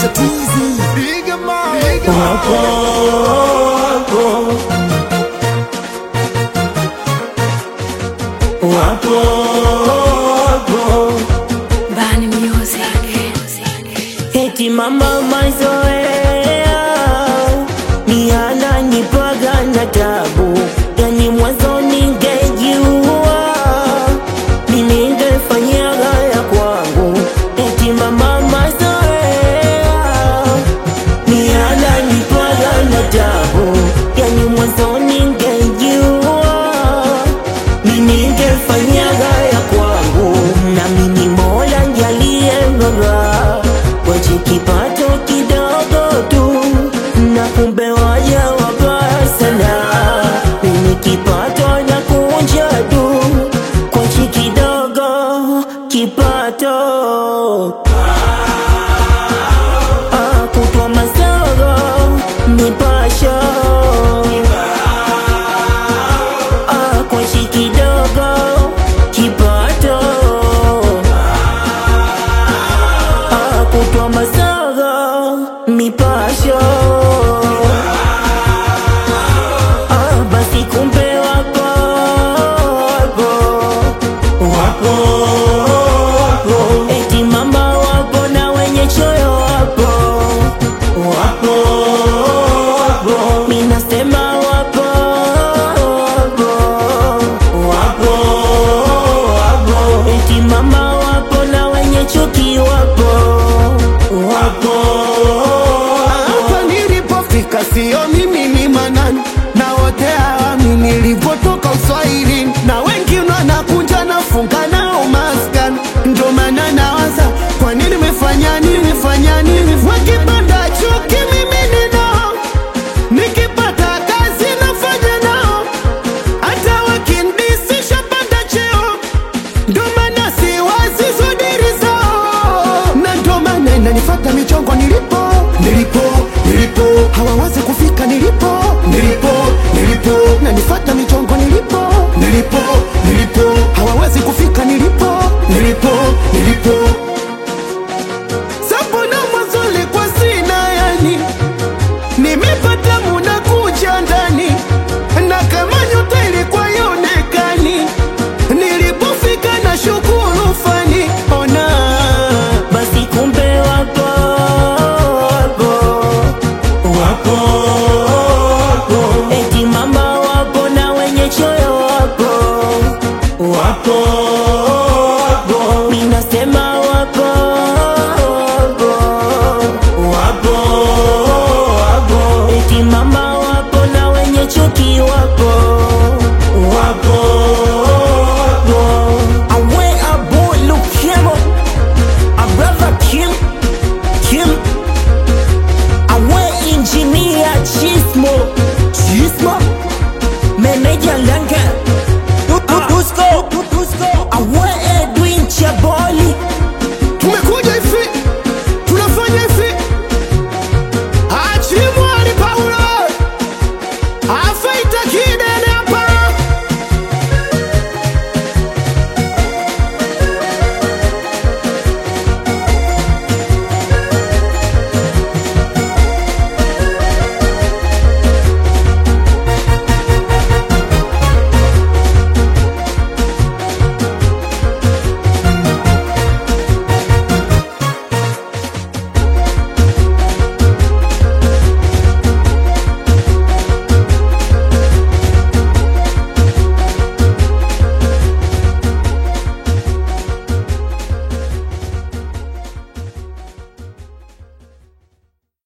Wapo, wapo, wapo, wapo. Bani Music. Eti mama mazoea ni ananipaga na tabu, yani mwanzo ningejua ni ningefanyaga ya kwangu. Eti mama mazoea ni ananipaga na tabu, yani mwanzo ningejua ni ningefanyaga ya kwangu, na mimi Mola njalie baba wache kipato kidogo tu, na kumbe waja wabaya sana. Mimi kipato na kunja tu, kwachi kidogo kipato Ah, kutwa masogo nipasho Ah, kwachi kidogo kipato Ah, kutwa masogo mipasho Ah, basi kumbe wapo wapo wapo wapo eti mama wapo na wenye choyo wapo wapo wapo minasema wapo wapo wapo wapo eti mama wapo na wenye chuki wapo wapo Hapa nilipofika sio mimi ni manani na wote hawami nilipotoka uswahili na wengi wanakunja nafunga nao maskani ndo maana nawaza kwa nini nimefanya nini nimefanya nini wakipanda chuki mimi ninao nikipata kazi nafanya nao hata wakinidisisha panda cheo ndo maana siwazi zudiri zao na ndo maana inanifata michongo nilipo